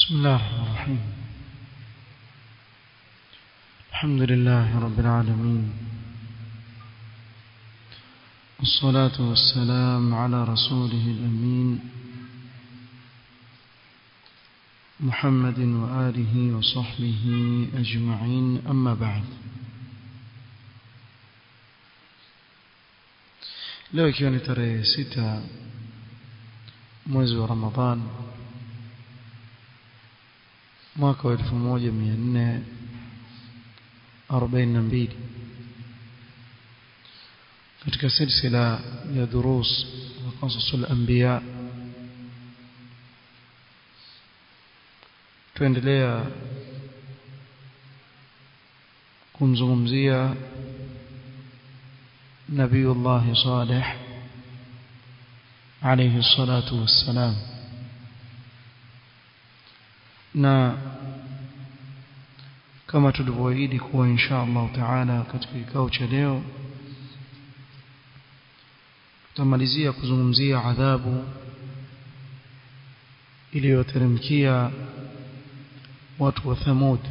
بسم الله الرحمن الرحيم الحمد لله رب العالمين والصلاة والسلام على رسوله الأمين محمد وآله وصحبه أجمعين أما بعد leo ikiwa ni tarehe sita mwezi wa ramadhan mwaka wa elfu moja mia nne arobaini na mbili katika silsila ya durus wa qasasu al-anbiya tuendelea kumzungumzia nabiyullah salih alayhi salatu wassalam na kama tulivyoahidi kuwa insha Allah taala katika kikao cha leo tutamalizia kuzungumzia adhabu iliyoteremkia watu wa Thamud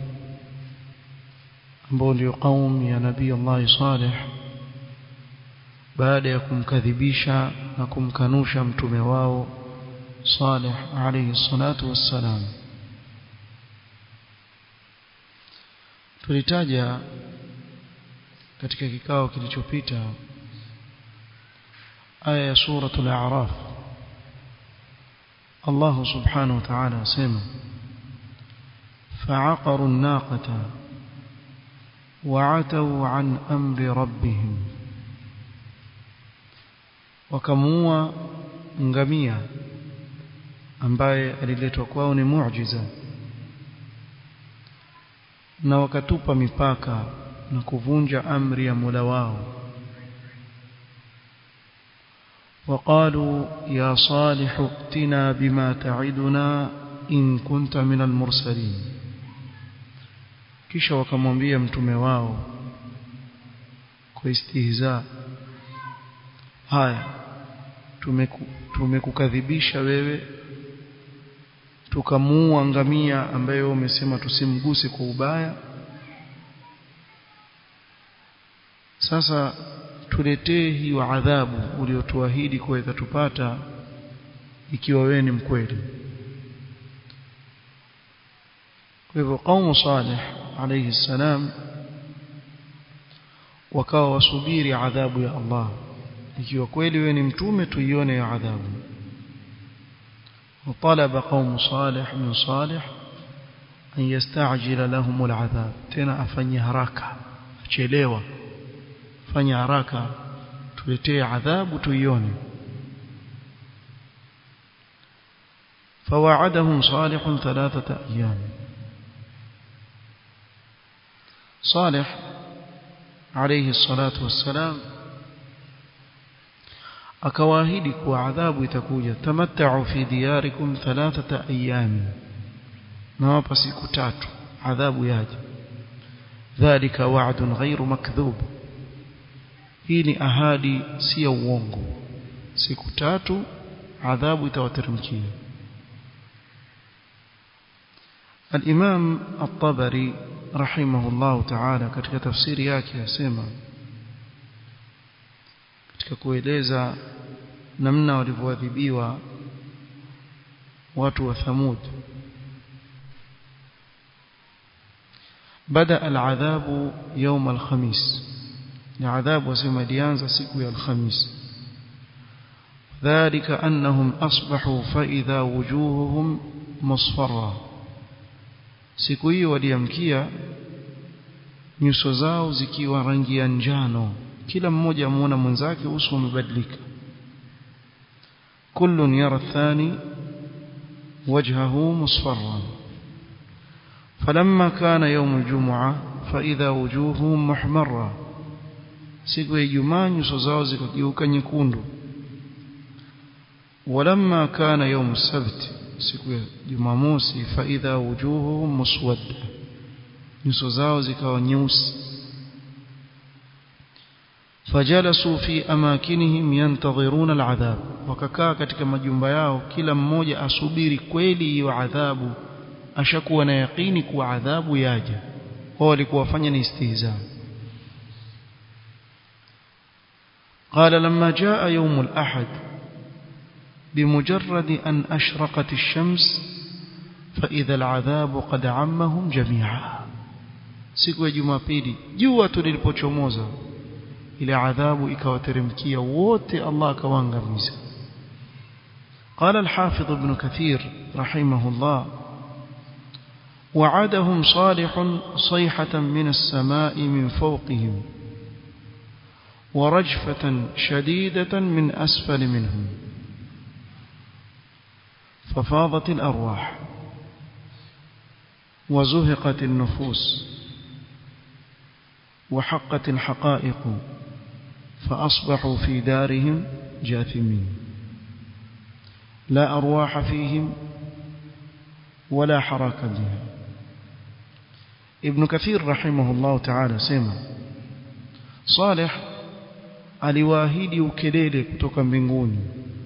ambao ndio kaum ya Nabii Allah Saleh baada ya kumkadhibisha na kumkanusha mtume wao Saleh alayhi salatu wassalam tulitaja katika kikao kilichopita aya ya suratul a'raf Allah subhanahu wa ta'ala asema فعقروا الناقة وعتوا عن أمر ربهم وكموا ngamia ambaye aliletwa kwao ni muujiza na wakatupa mipaka na kuvunja amri ya Mola wao وقالوا يا صالح ائتنا بما تعدنا إن كنت من المرسلين kisha wakamwambia mtume wao kwa istihza haya tumekukadhibisha wewe tukamuua ngamia ambaye umesema tusimguse kwa ubaya sasa tuletee hiyo adhabu uliotuahidi kuwa itatupata ikiwa wewe ni mkweli kwa hivyo kaumu salih alayhi salam wakawa wasubiri adhabu ya Allah ikiwa kweli wewe ni mtume tuione ya adhabu وطلب قوم صالح من صالح أن يستعجل لهم العذاب تنا أفني هراكا أشيليوا فني هراكا تلتي عذاب تيوني فوعدهم صالح ثلاثة أيام صالح عليه الصلاة والسلام akawaahidi kuwa adhabu itakuja tamatta'u fi diyarikum thalathata ayami nawapa siku tatu adhabu yaje dhalika wa'dun ghairu makdhub hii ni ahadi si ya uongo siku tatu adhabu itawateremkia الإمام الطبري رحمه الله تعالى katika tafsiri yake yasema katika kueleza namna walivyoadhibiwa watu wa Thamud بدا العذاب يوم الخميس العذاب وسمى ليانza siku ya الخميس ذلك انهم اصبحوا فاذا وجوههم مصفرة siku hiyo waliamkia nyuso zao zikiwa rangi ya njano kila mmoja amuona mwenzake uso umebadilika kullun yara thani wajhahu musfarran falamma kana yawm aljum'a fa idha wujuhuhum muhmarra siku ya Ijumaa nyuso zao zikageuka nyekundu walamma kana yawm as-sabt siku ya Jumamosi fa idha wujuhuhum muswadda nyuso zao zikawa nyeusi fajalasu fi amakinihim yantadhiruna al'adhab wakakaa katika majumba yao kila mmoja asubiri kweli hiyo adhabu ashakuwa na yaqini kuwa adhabu yaja wao walikuwa wafanya ni istihza قال لما جاء يوم الأحد بمجرد أن أشرقت الشمس فإذا العذاب قد عمهم جميعا siku ya jumapili jua tu lilipochomoza ile adhabu ikawateremkia wote Allah akawaangamiza قال الحافظ ابن كثير رحمه الله وعدهم صالح صيحة من السماء من فوقهم ورجفة شديدة من أسفل منهم ففاضت الأرواح وزهقت النفوس وحقت الحقائق فأصبحوا في دارهم جاثمين لا أرواح فيهم ولا حراك بها ابن كثير رحمه الله تعالى سمع صالح aliwaahidi ukelele kutoka mbinguni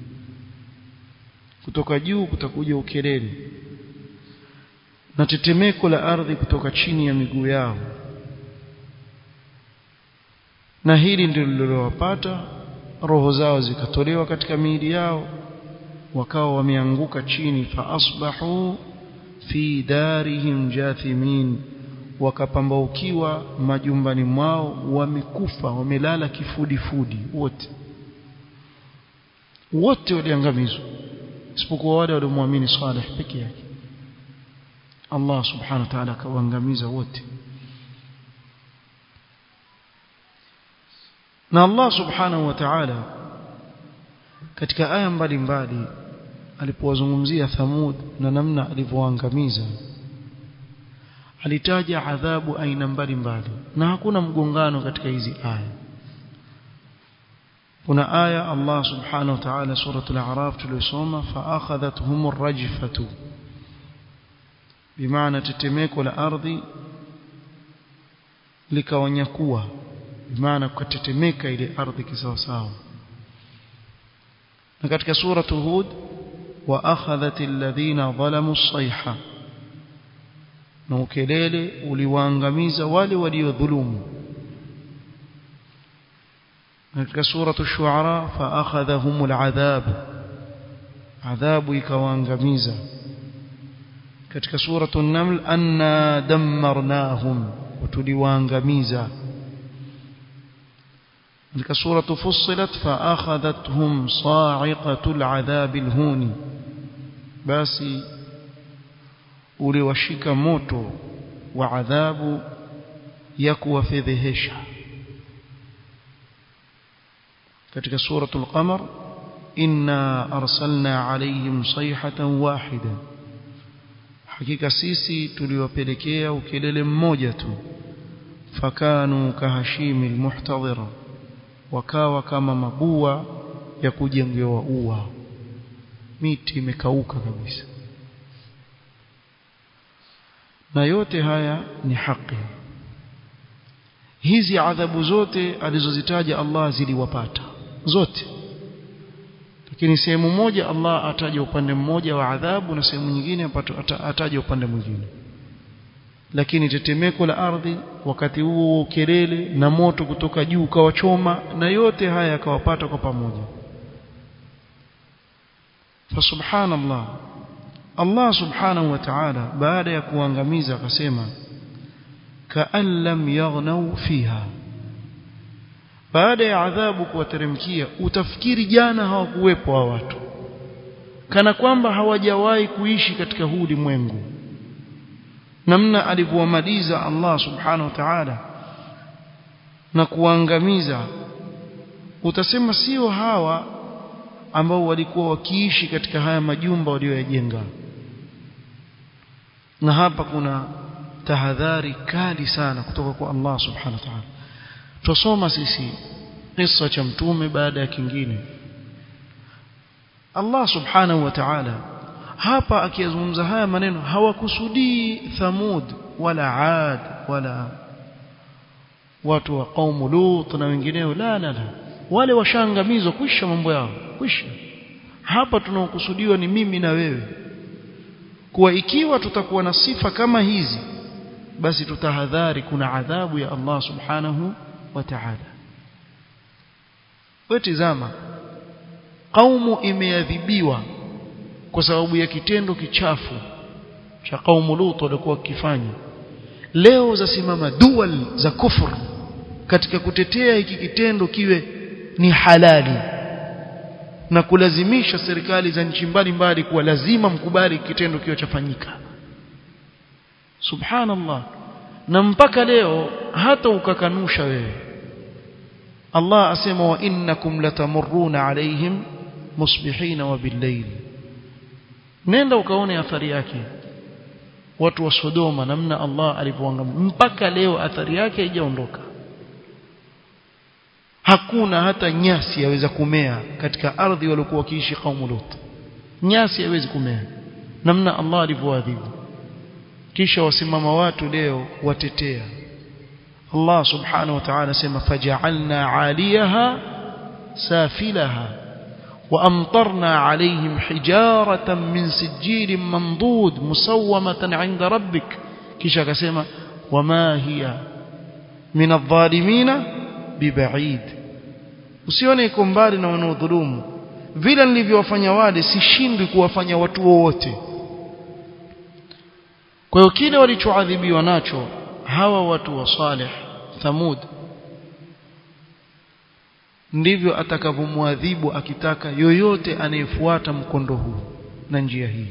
kutoka juu kutakuja ukelele na tetemeko la ardhi kutoka chini ya miguu yao na hili ndilo lililowapata roho zao zikatolewa katika miili yao wakawa wameanguka chini fa asbahu fi darihim jathimin wakapambaukiwa majumbani mwao wamekufa wamelala kifudifudi wote wote waliangamizwa isipokuwa wale waliomwamini Saleh peke yake Allah subhanahu wa ta'ala akawaangamiza wote na Allah subhanahu wa ta'ala katika aya mbalimbali alipowazungumzia Thamud na namna alivyoangamiza alitaja adhabu aina mbalimbali na hakuna mgongano katika hizi aya kuna aya Allah subhanahu wa ta'ala suratul a'raf tulisoma fa akhadhatuhum ar-rajfatu bimaana tetemeko la ardhi likawanyakua bimaana kutetemeka ile ardhi kisawasawa na katika suratul hud wa akhadhatil ladhina zalamu as-sayha na ukelele uliwaangamiza wale waliodhulumu katika suratu shuara fa akhadhahumul adhab adhabu ikawaangamiza katika suratu an-naml anna dammarnahum tuliwaangamiza katika suratu fussilat fa akhadhathum sa'iqatul adhabil huni basi uliwashika moto wa adhabu ya kuwafedhehesha katika suratul qamar inna arsalna alayhim sayhatan wahida hakika sisi tuliwapelekea ukelele mmoja tu fakanu kahashimi almuhtadhira wakawa kama mabua ya kujengewa ua miti imekauka kabisa na yote haya ni haki hizi adhabu zote alizozitaja Allah ziliwapata zote lakini sehemu moja Allah ataja upande mmoja wa adhabu na sehemu nyingine ataja upande mwingine lakini tetemeko la ardhi wakati huo kelele na moto kutoka juu ukawachoma na yote haya yakawapata kwa pamoja fa subhanallah Allah subhanahu wa ta'ala baada ya kuangamiza akasema kaan lam yaghnau fiha baada ya adhabu kuwateremkia utafikiri jana hawakuwepo hao watu kana kwamba hawajawahi kuishi katika huu ulimwengu namna alivyowamaliza Allah subhanahu wa ta'ala na kuangamiza utasema sio hawa ambao walikuwa wakiishi katika haya majumba walioyajenga na hapa kuna tahadhari kali sana kutoka kwa Allah subhanahu wa ta'ala tusoma sisi kisa cha mtume baada ya kingine Allah subhanahu wa ta'ala hapa akiyazungumza haya maneno hawakusudii Thamud wala Ad wala watu wa kaumu Lut na wengineo la la la wale washaangamizwa kwisha mambo yao kwisha hapa tunaokusudiwa ni mimi na wewe kuwa ikiwa tutakuwa na sifa kama hizi basi tutahadhari kuna adhabu ya Allah subhanahu wa ta'ala wetizama kaumu imeadhibiwa kwa sababu ya kitendo kichafu cha kaumu Lut walikuwa wakifanya leo zasimama dual za kufur katika kutetea hiki kitendo kiwe ni halali na kulazimisha serikali za nchi mbalimbali kuwa lazima mkubali kitendo kiwe chafanyika subhanallah na mpaka leo hata ukakanusha wewe Allah asema wa innakum latamurruna alaihim musbihina wa billayl nenda ukaone athari yake watu wa Sodoma namna Allah alivyoangamiza mpaka leo athari yake haijaondoka hakuna hata nyasi yaweza kumea katika ardhi waliokuwa wakiishi kaumu Lut nyasi haiwezi kumea namna Allah alivyoadhibu kisha wasimama watu leo watetea Allah subhanahu wa ta'ala sema faj'alna 'aliyaha safilaha وأمطرنا عليهم حجارة من سجيل منضود مسومة عند ربك كيشا كسيما وما هي من الظالمين ببعيد usione iko mbali na wanaodhulumu vile nilivyowafanya wale sishindwi kuwafanya watu wote kwa hiyo kile walichoadhibiwa nacho hawa watu wa Saleh Thamud ndivyo atakavyomwadhibu akitaka yoyote anayefuata mkondo huu na njia hii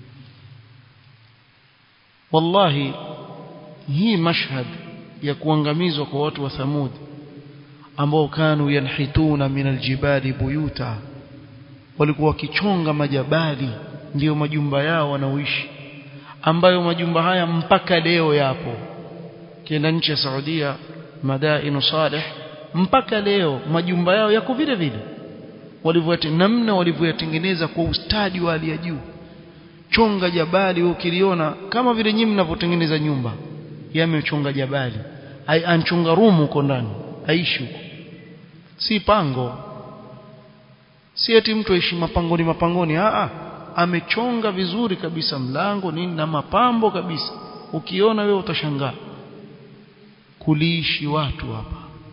wallahi hii mashhad ya kuangamizwa kwa watu wa Thamud ambao kanu yanhituna min aljibali buyuta walikuwa wakichonga majabali ndiyo majumba yao wanaoishi ambayo majumba haya mpaka leo yapo kienda nchi ya Saudia madainu salih mpaka leo majumba yao yako vile vile walivyote namna walivyoyatengeneza kwa ustadi wa hali ya juu chonga jabali ukiliona kama vile nyinyi mnavyotengeneza nyumba yamechonga jabali ai anchonga rumu huko ndani aishi huko si pango si eti mtu aishi mapangoni mapangoni a a amechonga vizuri kabisa mlango nini na mapambo kabisa ukiona wewe utashangaa kuliishi watu hapa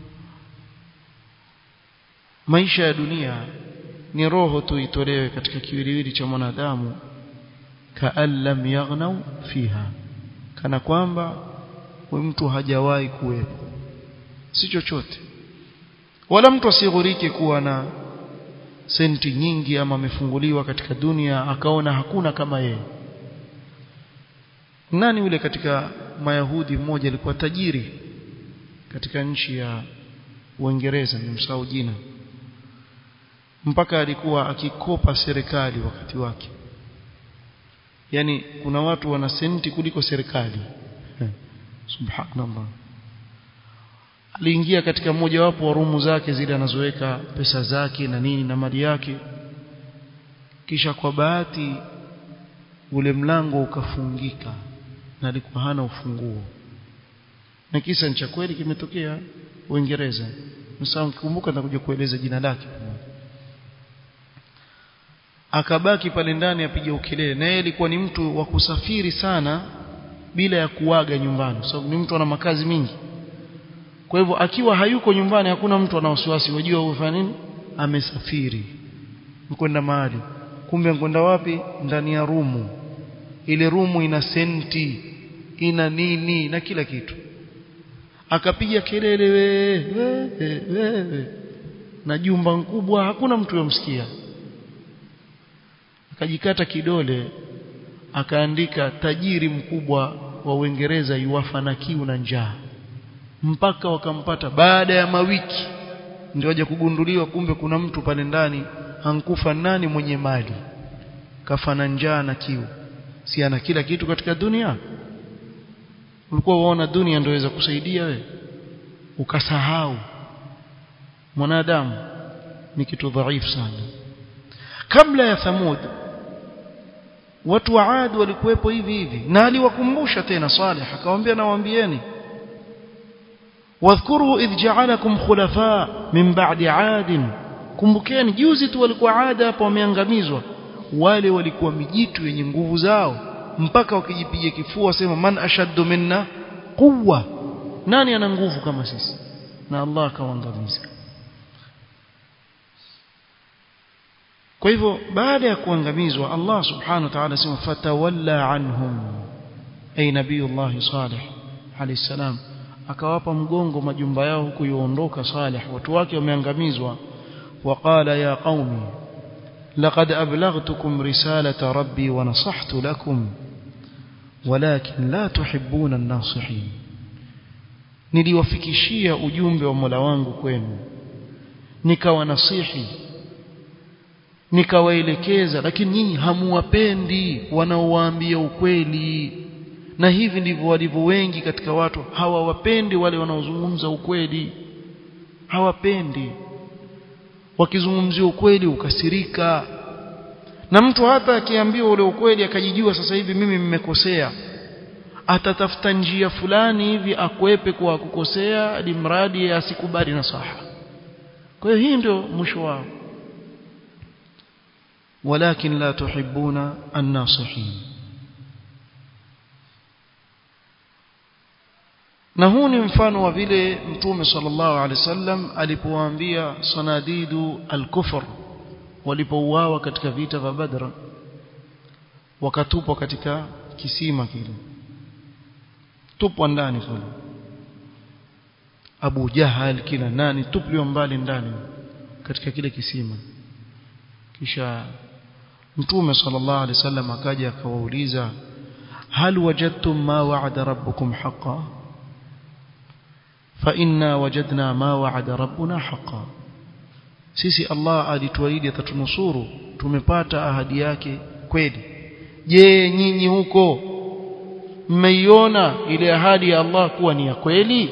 maisha ya dunia ni roho tu itolewe katika kiwiliwili cha mwanadamu kaan lam yaghnau fiha kana kwamba huyu mtu hajawahi kuwepo si chochote wala mtu asighurike kuwa na senti nyingi ama amefunguliwa katika dunia akaona hakuna kama yeye nani yule katika mayahudi mmoja alikuwa tajiri katika nchi ya Uingereza nimsahau jina mpaka alikuwa akikopa serikali wakati wake yani kuna watu wana senti kuliko serikali subhanallah aliingia katika mojawapo wa rumu zake zile anazoweka pesa zake na nini na mali yake kisha kwa bahati ule mlango ukafungika na alikuwa hana ufunguo na kisa cha kweli kimetokea Uingereza msao nikumbuka nitakuja kueleza jina lake akabaki pale ndani apiga ukelele na yeye alikuwa ni mtu wa kusafiri sana bila ya kuaga nyumbani sababu so, ni mtu ana makazi mingi kwa hivyo akiwa hayuko nyumbani hakuna mtu ana wasiwasi wajua ufanya nini amesafiri mkwenda mahali kumbe mkwenda wapi ndani ya rumu ile rumu ina senti ina nini na kila kitu akapiga kelele we, we, we, we. na jumba kubwa hakuna mtu yomsikia akajikata kidole akaandika tajiri mkubwa wa Uingereza yuwafa na kiu na njaa mpaka wakampata baada ya mawiki ndio waje kugunduliwa kumbe kuna mtu pale ndani hankufa nani mwenye mali kafa na njaa na kiu si ana kila kitu katika dunia ulikuwa waona dunia ndio iweza kusaidia we ukasahau mwanadamu ni kitu dhaifu sana kabla ya thamud watu wa Ad walikuwepo hivi hivi na aliwakumbusha tena Saleh akamwambia nawaambieni wadhkuru idh ja'alakum khulafa min ba'di 'ad kumbukeni juzi tu walikuwa Ad hapo wameangamizwa wale walikuwa mijitu yenye nguvu zao mpaka wakijipiga kifua wasema man ashaddu minna quwwa nani ana nguvu kama sisi na Allah akawaangamiza kwa hivyo baada ya kuangamizwa Allah subhanahu wa ta'ala sema fatawalla anhum ay nabiyullah salih alayhi salam akawapa mgongo majumba yao huku yuondoka salih watu wake wameangamizwa وقال يا قوم لقد أبلغتكم رسالة ربي ونصحت لكم ولكن لا تحبون الناصحين niliwafikishia ujumbe wa Mola wangu kwenu nikawanasihi nikawaelekeza lakini nyinyi hamuwapendi wanaowaambia ukweli na hivi ndivyo walivyo wengi katika watu hawawapendi wale wanaozungumza ukweli hawapendi wakizungumzia ukweli ukasirika na mtu hata akiambiwa ule ukweli akajijua sasa hivi mimi mmekosea atatafuta njia fulani hivi akwepe kwa kukosea hadi mradi asikubali nasaha kwa hiyo hii ndio mwisho wao walakin la tuhibbuna an-nasihin na huu ni mfano wa vile mtume sallallahu alaihi wasallam alipowaambia sanadidu al-kufr walipouawa katika vita vya Badr wakatupwa katika kisima kile tupwa ndani kule Abu Jahal kila nani tupliwa mbali ndani katika kile kisima kisha mtume sallallahu alaihi wasallam akaja akawauliza hal wajadtum ma wa'ada rabbukum haqqan fa inna wajadna ma wa'ada rabbuna haqqan sisi Allah alituahidi atatunusuru tumepata ahadi yake kweli je nyinyi huko mmeiona ile ahadi ya Allah kuwa ni ya kweli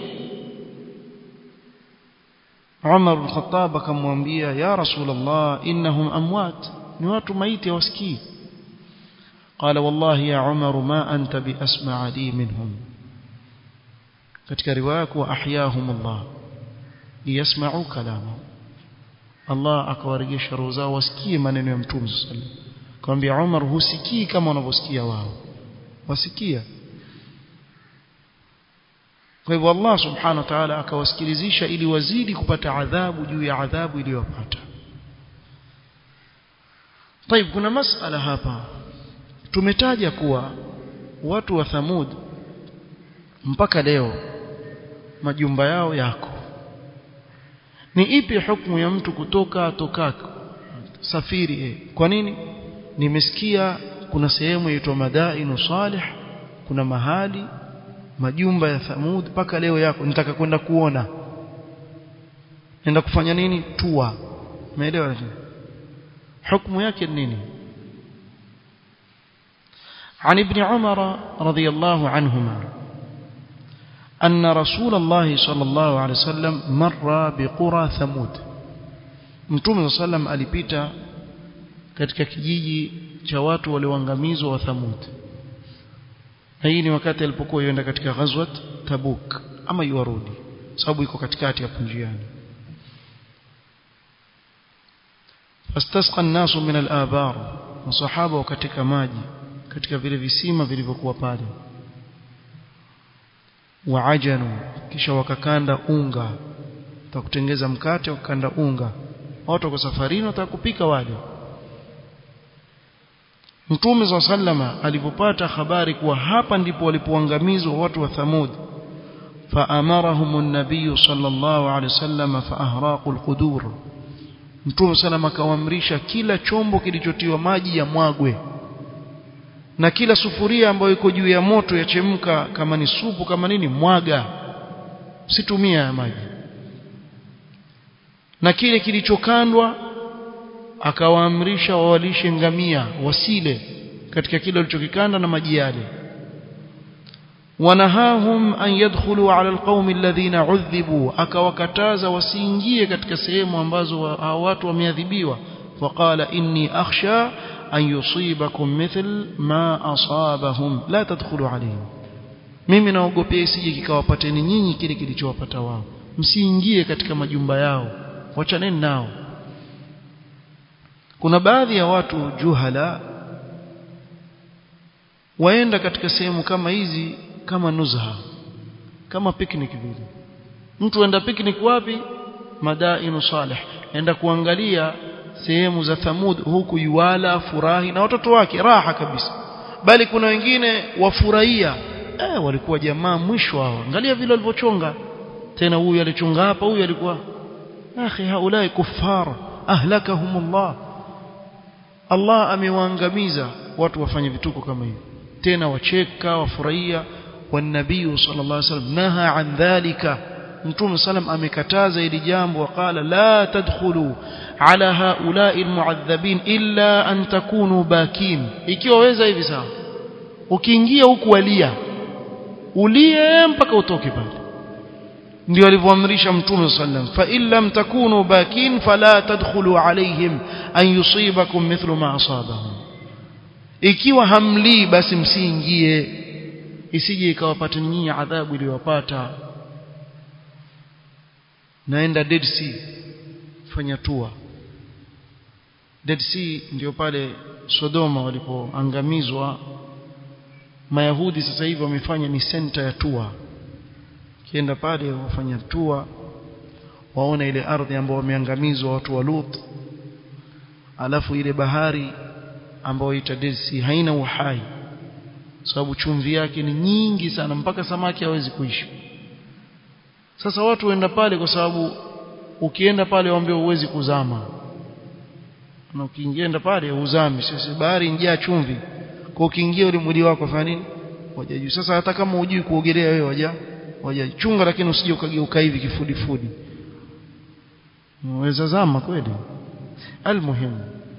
Umar bin Khattab akamwambia ya Rasulullah innahum amwat ni watu maiti hawasikii قال والله يا عمر ما أنت بأسمع لي منهم katika riwaya kuwa ahyahum Allah liyasma'u kalamahu Allah akawarejesha roho zao wasikie maneno ya Mtume sallallahu alaihi wasallam akamwambia Umar husikii kama wanavyosikia wao wasikia kwa hivyo Allah subhanahu wa ta'ala akawasikilizisha ili wazidi kupata adhabu juu ya adhabu iliyowapata طيب kuna masala hapa tumetaja kuwa watu wa Thamud mpaka leo majumba yao yako ni ipi hukumu ya mtu kutoka tokako safiri eh. kwa nini nimesikia kuna sehemu inaitwa Madainu Salih kuna mahali majumba ya Thamud mpaka leo yako nitaka kwenda kuona nenda kufanya nini tua umeelewa lakini hukumu yake ni nini عن ابن عمر رضي الله عنهما أن رسول الله صلى الله عليه وسلم مر بقرى ثمود متوم صلى الله عليه وسلم alipita katika kijiji cha watu walioangamizwa wa Thamud na hii ni wakati alipokuwa yenda katika ghazwat Tabuk ama yuarudi sababu iko katikati hapo njiani fastasqa an-nasu min al-abar masahaba katika maji katika vile visima vilivyokuwa pale waajanu kisha wakakanda unga takutengeza mkate wakakanda unga watu wako safarini watakupika wale Mtume wa sallama alipopata habari kuwa hapa ndipo walipoangamizwa watu wa Thamud فأمرهم النبي صلى الله عليه وسلم فأهراقوا القدور Mtume sallama akawaamrisha kila chombo kilichotiwa maji ya mwagwe na kila sufuria ambayo iko juu ya moto yachemka kama ni supu kama nini mwaga situmia ya maji na kile kilichokandwa akawaamrisha wawalishe ngamia wasile katika kile walichokikanda na maji yale wanahahum an yadkhulu ala alqaumi alladhina udhibu akawakataza wasiingie katika sehemu ambazo hao watu wameadhibiwa waqala inni akhsha an yusibakum mithl ma asabahum la tadkhulu alayhim mimi naogopea isije kikawapateni nyinyi kile kilichowapata wao msiingie katika majumba yao wachaneni nao kuna baadhi ya watu juhala waenda katika sehemu kama hizi kama nuzha kama picnic vile mtu aenda picnic wapi madainu salih enda kuangalia sehemu za Thamud huku yuwala furahi na watoto wake raha kabisa bali kuna wengine wafurahia eh walikuwa jamaa mwisho hao angalia vile walivyochonga tena huyu alichonga hapa huyu alikuwa akhi haulai kuffar ahlakahumullah Allah amewaangamiza watu wafanye vituko kama hivi tena wacheka wafurahia والنبي صلى الله عليه وسلم نهى عن ذلك متوم سلام amekataza ili jambo وقال لا تدخلوا على هؤلاء المعذبين الا ان تكونوا باكين ikiwa weza hivi sawa ukiingia huku walia ulie mpaka utoke pale ndio alivyoamrisha mtume sallam fa in lam takunu bakin fala tadkhulu alaihim an yusibakum mithlu ma asabahum ikiwa hamlii basi msiingie isije ikawapata nyinyi adhabu iliyowapata naenda Dead Sea fanya tour Dead Sea ndio pale Sodoma walipoangamizwa Mayahudi sasa hivi wamefanya ni center ya tour kienda pale wafanya tour waona ile ardhi ambayo wameangamizwa watu wa Lut alafu ile bahari ambayo ita Dead Sea haina uhai sababu chumvi yake ni nyingi sana mpaka samaki hawezi kuishi sasa watu waenda pale kwa sababu ukienda pale waambie uwezi kuzama na ukiingienda pale uzami sasa bahari njaa chumvi kwa ukiingia ule mwili wako fanya nini waja juu sasa hata kama hujui kuogelea wewe waja waja chunga lakini usije ukageuka hivi kifudifudi unaweza zama kweli almuhimu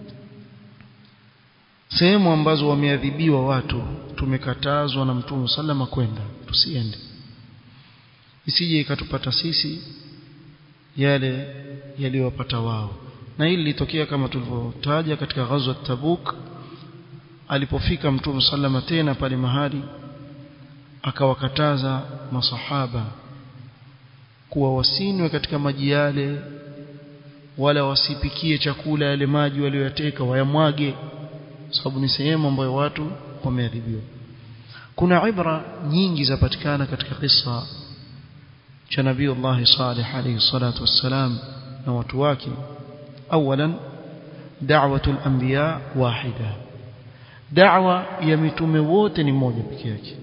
sehemu ambazo wameadhibiwa watu tumekatazwa na mtume sallama kwenda tusiende isije ikatupata sisi yale yaliyowapata wao na hili litokea kama tulivyotaja katika ghazwa Tabuk alipofika mtume sallama tena pale mahali akawakataza masahaba kuwa wasinwe katika maji yale wala wasipikie chakula yale maji walioyateka wayamwage sababu ni sehemu ambayo watu wameadhibiwa kuna ibra nyingi zapatikana katika kisa cha nabii Allah Salih alayhi salatu wassalam na watu wake awalan da'watu al-anbiya wahida da'wa ya mitume wote ni moja pekee yake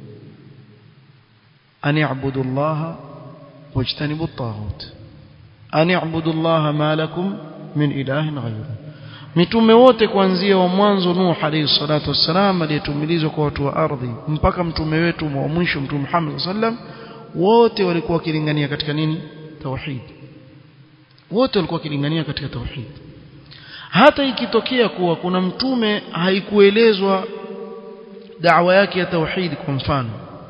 an ya'budu Allah wajtanibu at-taghut an ya'budu Allah ma lakum min ilahin ghayruhu mitume wote kuanzia wa mwanzo Nuh alayhi salatu wassalam aliyetumilizwa kwa watu wa ardhi mpaka mtume wetu wa mwisho mtume Muhammad sallam wote walikuwa wakilingania katika nini tauhid wote walikuwa wakilingania katika tauhid hata ikitokea kuwa kuna mtume haikuelezwa da'wa yake ya tauhid kwa mfano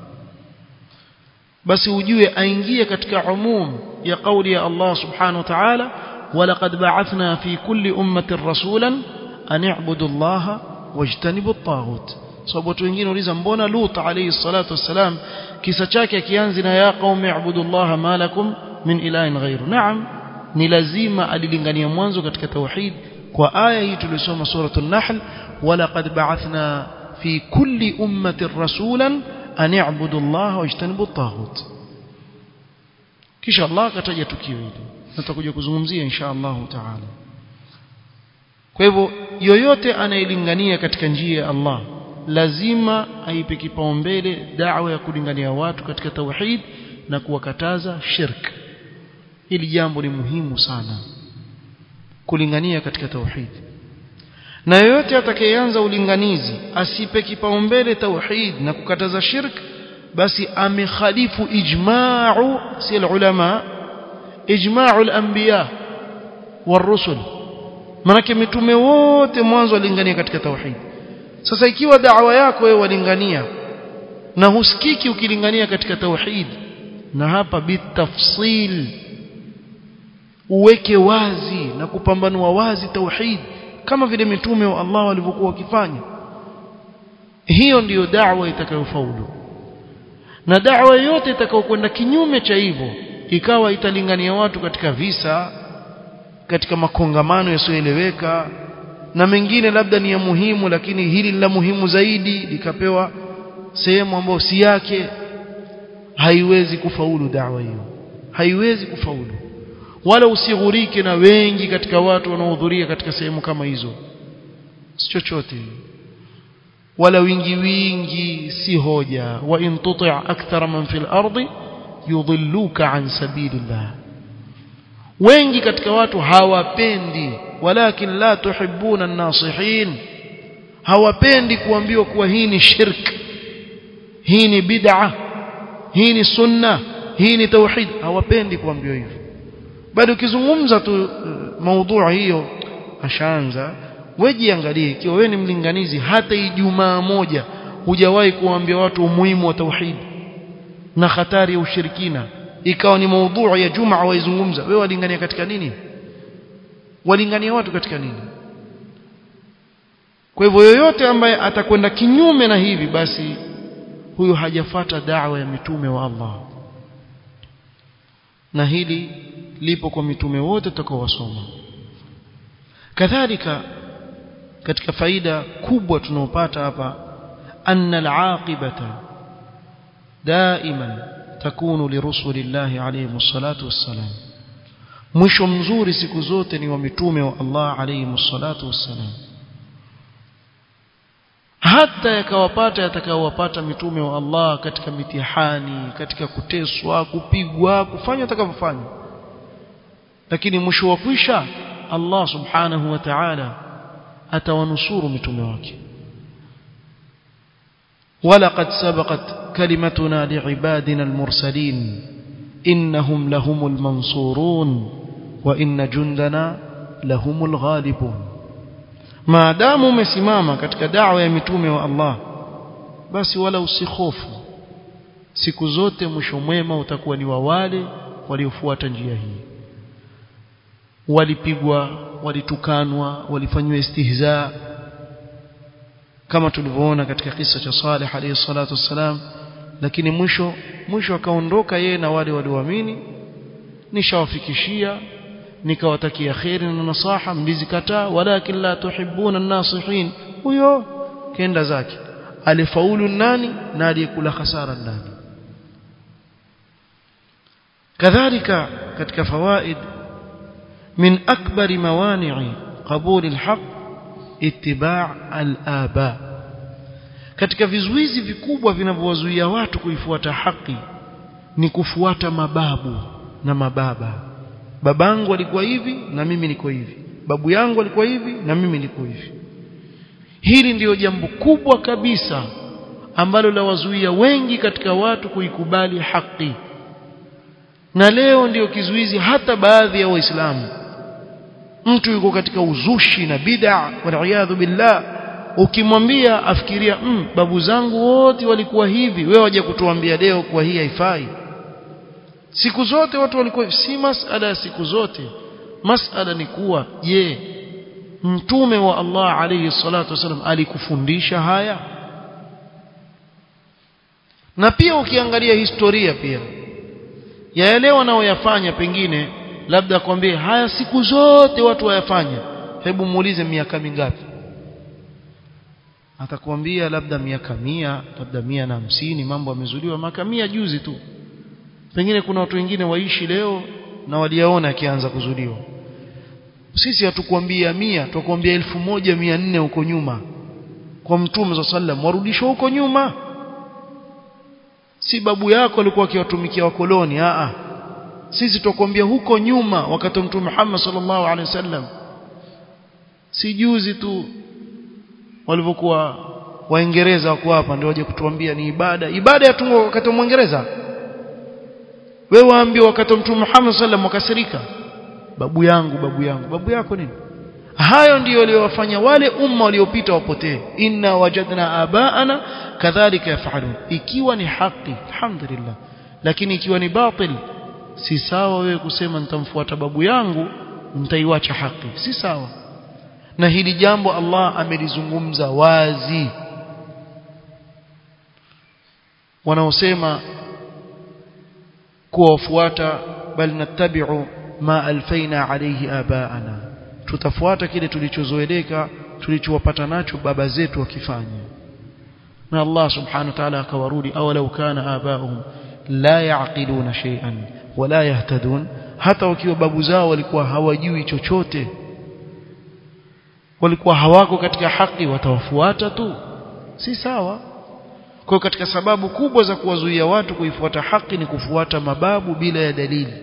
basi ujue aingie katika umum ya kauli ya Allah subhanahu wa ta'ala ولقد بعثنا في كل أمة رسولا أن اعبدوا الله واجتنبوا الطاغوت sababu watu wengine uliza mbona Lut alayhi salatu wassalam kisa chake kianzi na ya qaumi ibudullaha ma lakum min ilahin ghairu naam ni lazima alilingania mwanzo katika tauhid kwa aya hii tulisoma suratul nahl walaqad ba'athna fi kulli ummatin rasulan an i'budu allaha wajtanibu at-taghut kisha Allah akataja tukio hili tutakuja kuzungumzia insha Allah taala kwa hivyo yoyote anayelingania katika njia ya Allah lazima aipe kipaumbele da'wa ya kulingania watu katika tauhid na kuwakataza shirk hili jambo ni muhimu sana kulingania katika tauhid na yoyote atakayeanza ulinganizi asipe kipaumbele tauhid na kukataza shirk basi amekhalifu ijma'u si ulama ijma'u al-anbiya war-rusul manake mitume wote mwanzo walingania katika tauhid sasa ikiwa da'wa yako wewe walingania na husikiki ukilingania katika tauhid na hapa bitafsil uweke wazi na kupambanua wazi tauhid kama vile mitume wa Allah walivyokuwa wakifanya hiyo ndiyo da'wa itakayofaulu na da'wa yote itakayokwenda kinyume cha hivyo ikawa italingania watu katika visa katika makongamano yasiyoeleweka na mengine labda ni ya muhimu lakini hili la muhimu zaidi likapewa sehemu ambayo si yake haiwezi kufaulu dawa hiyo haiwezi kufaulu wala usighurike na wengi katika watu wanaohudhuria katika sehemu kama hizo si chochote wala wingi wingi si hoja wa in tuti' akthara man fil ardi yudhilluka an sabilillah wengi katika watu hawapendi walakin la tuhibbuna an-nasihin hawapendi kuambiwa kuwa hii ni shirk hii ni bid'a hii ni sunna hii ni tauhid hawapendi kuambiwa hivyo bado ukizungumza tu uh, maudhui hiyo ashaanza wejiangalie ikiwa wewe ni mlinganizi hata ijumaa moja hujawahi kuambia watu umuhimu wa tauhid na hatari ya ushirikina ikawa ni maudhui ya jumaa waizungumza wewe walingania katika nini walingania watu katika nini kwa hivyo yoyote ambaye atakwenda kinyume na hivi basi huyo hajafata da'wa ya mitume wa Allah na hili lipo kwa mitume wote tutakaowasoma kadhalika katika faida kubwa tunaopata hapa anna al-aqibata daiman takunu lirusulillahi alayhi salatu wassalam mwisho mzuri siku zote ni wa mitume wa Allah alayhi salatu wassalam hata yakawapata yatakayowapata mitume wa Allah katika mitihani katika kuteswa kupigwa kufanya atakavyofanya lakini mwisho wa kwisha Allah subhanahu wa ta'ala atawanusuru mitume wake ولقد سبقت كلمتنا لعبادنا المرسلين إنهم لهم المنصورون وإن جندنا لهم الغالبون ما دام umesimama katika da'wa ya mitume wa Allah basi wala usihofu siku zote mwisho mwema utakuwa ni wa wale waliofuata njia hii walipigwa walitukanwa walifanywa istihza kama tulivyoona katika kisa cha Saleh alayhi salatu wassalam lakini mwisho mwisho akaondoka yeye na wale walioamini nishawafikishia nikawatakia kheri na nasaha mlizikataa walakin la tuhibbuna an-nasihin huyo kenda zake alifaulu nani na aliyekula hasara nani kadhalika katika fawaid من أكبر موانع قبول الحق اتباع الآباء katika vizuizi vikubwa vinavyowazuia watu kuifuata haki ni kufuata mababu na mababa babangu alikuwa hivi na mimi niko hivi babu yangu alikuwa hivi na mimi niko hivi hili ndiyo jambo kubwa kabisa ambalo lawazuia wengi katika watu kuikubali haki na leo ndiyo kizuizi hata baadhi ya waislamu mtu yuko katika uzushi na bid'a waliyadhu billah ukimwambia afikiria mm, babu zangu wote walikuwa hivi wewe waje kutuambia leo kwa hii haifai siku zote watu walikuwa si masala ya siku zote masala ni kuwa je mtume wa Allah alayhi salatu wasallam alikufundisha haya na pia ukiangalia historia pia ya yale wanaoyafanya pengine labda akwambie haya siku zote watu wayafanya hebu muulize miaka mingapi atakwambia labda miaka mia labda mia na hamsini mambo yamezuliwa miaka mia juzi tu pengine kuna watu wengine waishi leo na waliyaona akianza kuzuliwa sisi hatukwambia mia tukwambia elfu moja mia nne huko nyuma kwa mtume za sallam warudishwa huko nyuma si babu yako alikuwa akiwatumikia wakoloni a sisi tukwambia huko nyuma wakati wa mtume Muhammad sallallahu alaihi wasallam si juzi tu walivyokuwa waingereza wako hapa ndio waje kutuambia ni ibada ibada ya tungo wakati wa mwingereza wewe waambie wakati wa mtume Muhammad sallam wakasirika babu yangu babu yangu babu yako nini hayo ndiyo waliowafanya wale umma waliopita wapotee inna wajadna abaana kadhalika yafalun ikiwa ni haki alhamdulillah lakini ikiwa ni batil si sawa wewe kusema nitamfuata babu yangu nitaiwacha haki si sawa na hili jambo Allah amelizungumza wazi wanaosema kuwafuata bal nattabi'u ma alfaina alayhi abaana tutafuata kile tulichozoeleka tulichowapata nacho baba zetu wakifanya na Allah subhanahu wa ta'ala akawarudi awalau kana abauhum la yaqiluna shay'an wala yahtadun hata wakiwa babu zao walikuwa hawajui chochote walikuwa hawako katika haki watawafuata tu si sawa kwa katika sababu kubwa za kuwazuia watu kuifuata haki ni kufuata mababu bila ya dalili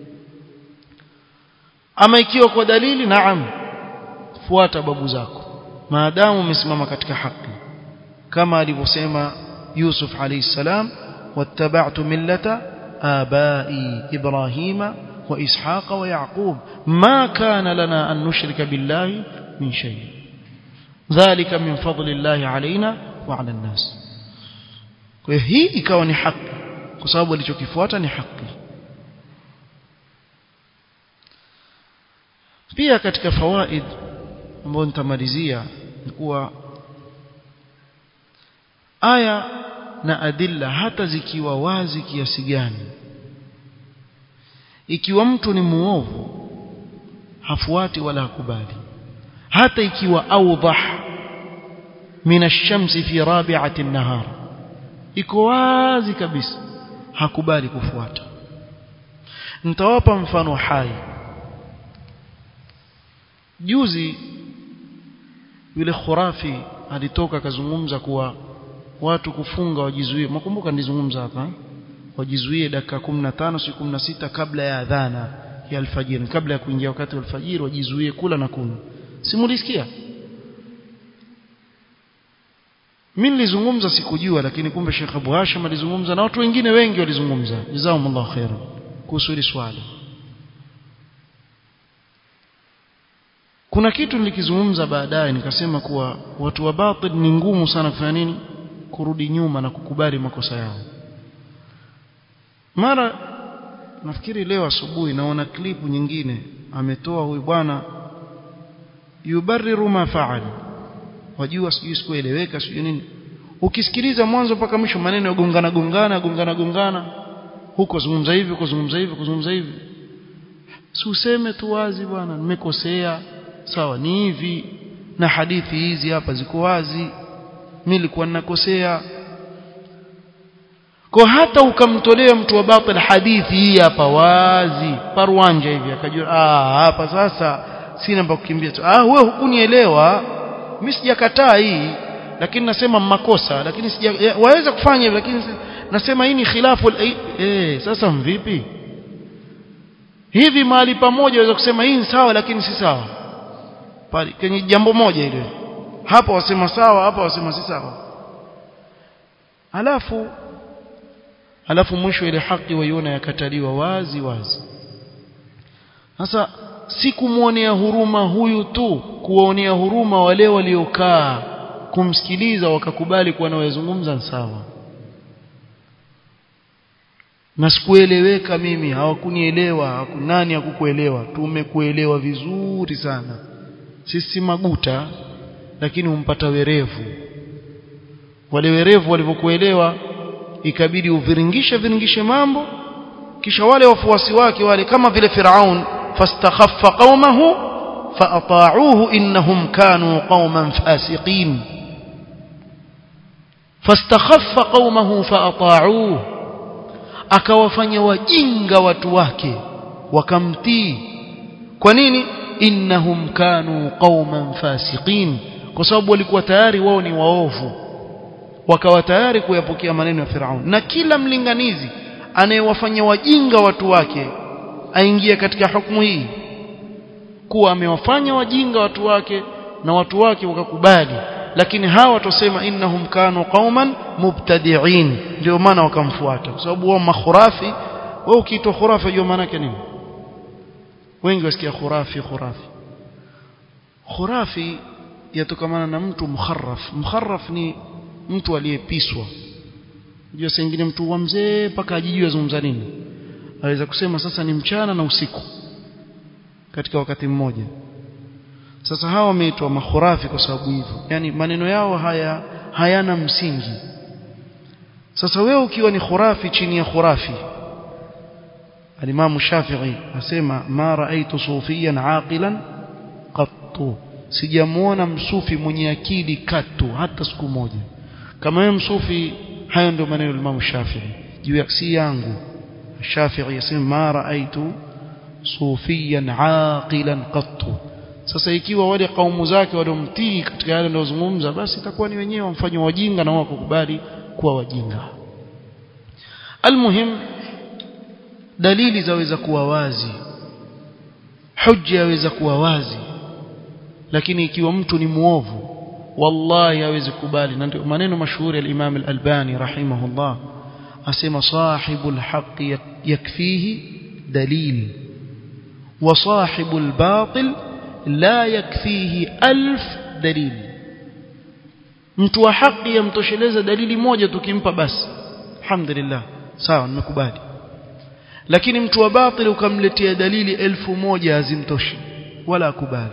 ama ikiwa kwa dalili naam fuata babu zako maadamu umesimama katika haki kama alivyosema Yusuf alayhi salam wattaba'tu millata abai ibrahima wa ishaqa wa yaqub ma kana lana an nushrika billahi min shay dhalika min fadli llahi alaina wa ala an-nas kwa hiyo hii ikawa ni haki kwa sababu alichokifuata ni haki pia katika fawaid ambayo nitamalizia ni kuwa aya na adilla hata zikiwa wazi kiasi gani ikiwa mtu ni muovu hafuati wala hakubali hata ikiwa awdah min ash-shamsi fi rabi'ati an-nahar iko wazi kabisa hakubali kufuata nitawapa mfano hai juzi yule khurafi alitoka akazungumza kuwa watu kufunga wajizuie mkumbuka nilizungumza hapa eh? wajizuie dakika 15 siku 16 kabla ya adhana ya alfajiri kabla ya kuingia wakati wa alfajiri wajizuie kula na kunywa simulisikia mimi nilizungumza sikujua lakini kumbe Sheikh Abu Hashim alizungumza na watu wengine wengi walizungumza jazakumullahu khairan kuhusu hili swala kuna kitu nilikizungumza baadaye nikasema kuwa watu wa batil ni ngumu sana kufanya nini kurudi nyuma na kukubali makosa yao mara nafikiri leo asubuhi naona klipu nyingine ametoa huyu bwana yubarriru ma faal wajua sijui sikueleweka sijui nini ukisikiliza mwanzo mpaka mwisho maneno yagongana gongana gongana gongana huko zungumza hivi huko zungumza hivi kuzungumza hivi si useme tu wazi bwana nimekosea sawa ni hivi na hadithi hizi hapa ziko wazi mimi nilikuwa ninakosea kwa hata ukamtolea mtu wa batil hadithi hii hapa wazi parwanja hivi akajua ah hapa sasa sina pa kukimbia ah wewe hukunielewa mimi sijakataa hii lakini nasema makosa lakini sija waweza kufanya hivyo lakini nasema hii ni khilafu eh sasa mvipi hivi mahali pamoja waweza kusema hii ni sawa lakini si sawa pale kwenye jambo moja ile hapa wasema sawa hapa wasema si sawa alafu alafu mwisho ile haki waiona yakataliwa wazi wazi sasa si kumwonea huruma huyu tu kuwaonea huruma wale waliokaa kumsikiliza wakakubali kuwa anayozungumza sawa na sikueleweka mimi hawakunielewa hakunani hakukuelewa tumekuelewa vizuri sana sisi maguta lakini umpata werevu wale werevu walivyokuelewa ikabidi uviringishe viringishe mambo kisha wale wafuasi wake wale kama vile Firaun fastakhaffa qaumahu faata'uhu innahum kanu qauman fasiqin fastakhaffa qaumahu faata'uhu akawafanya wajinga watu wake wakamtii kwa nini innahum kanu qauman fasiqin kwa sababu walikuwa tayari wao ni waovu wakawa tayari kuyapokea maneno ya Firaun na kila mlinganizi anayewafanya wajinga watu wake aingie katika hukumu hii kuwa amewafanya wajinga watu wake na watu wake wakakubali lakini hawa watasema innahum kanu qauman mubtadi'in ndio maana wakamfuata kwa sababu wao makhurafi wewe ukiitwa khurafi unajua maana yake nini wengi wasikia khurafi khurafi khurafi yatokamana na mtu mukharraf mukharraf ni mtu aliyepiswa unajua saa nyingine mtu wa mzee mpaka ajijue azungumza nini aweza kusema sasa ni mchana na usiku katika wakati mmoja sasa hawa wameitwa makhurafi kwa sababu hivyo yani maneno yao haya hayana msingi sasa wewe ukiwa ni khurafi chini ya khurafi alimamu Shafi'i asema ma raaitu sufiyan aqilan qattu sijamuona msufi mwenye akili katu hata siku moja kama wewe msufi hayo ndio maneno ya Imam Shafi'i juu ya si yangu Shafi'i yasema ma raaitu sufiyan aqilan qattu sasa ikiwa wale kaumu zake waliomtii katika yale anayozungumza basi itakuwa ni wenyewe wamfanywa wajinga na wao kukubali kuwa wajinga almuhim dalili zaweza kuwa wazi hujja yaweza kuwa wazi lakini ikiwa mtu ni muovu wallahi hawezi kubali na ndio maneno mashuhuri ya Imam al-Albani rahimahullah asema sahibul haqqi yakfihi dalil wa sahibul batil la yakfihi alf dalil mtu wa haki yamtosheleza dalili moja tukimpa basi alhamdulillah sawa nimekubali lakini mtu wa batil ukamletea dalili elfu moja hazimtoshi wala akubali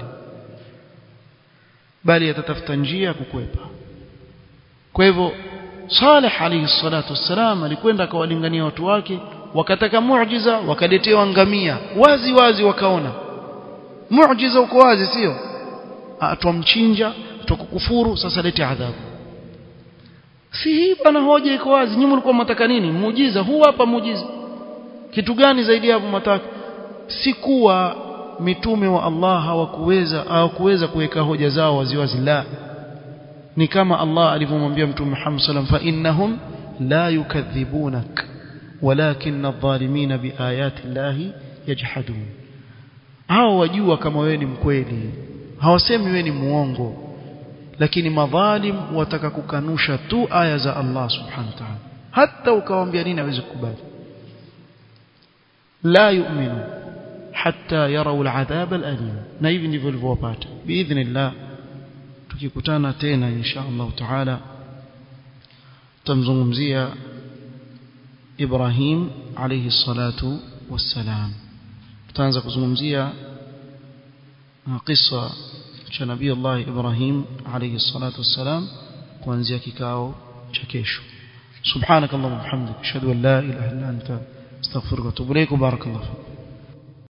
bali atatafuta njia ya kukwepa kwa hivyo Saleh alayhi salatu wassalam alikwenda akawalingania watu wake wakataka muujiza wakaletewa ngamia wazi wazi wakaona muujiza uko wazi sio atwamchinja tukukufuru sasa lete adhabu si hii bwana hoja iko wazi nyinyi mlikuwa mnataka nini muujiza huu hapa muujiza kitu gani zaidi hapo mnataka si kuwa mitume wa Allah hawakuweza hawakuweza kuweka hoja zao waziwazi la ni kama Allah alivyomwambia mtume Muhammad sallam fa innahum la yukadhibunak walakin adh-dhalimin biayati llahi yajhadun hao wajua kama wewe ni mkweli hawasemi wewe ni muongo lakini madhalim wataka kukanusha tu aya za Allah subhanahu wa ta'ala hata ukawaambia nini hawezi kukubali la yu'minu hatta yarau al'adhab al'alim na hivi ndivyo walivyowapata biidhnillah tukikutana tena insha Allah taala tamzungumzia Ibrahim alayhi salatu wassalam tutaanza kuzungumzia kisa cha nabii Allah Ibrahim alayhi salatu wassalam kuanzia kikao cha kesho سبحانك اللهم وبحمدك اشهد ان لا اله الا انت استغفرك واتوب اليك وبارك الله فيك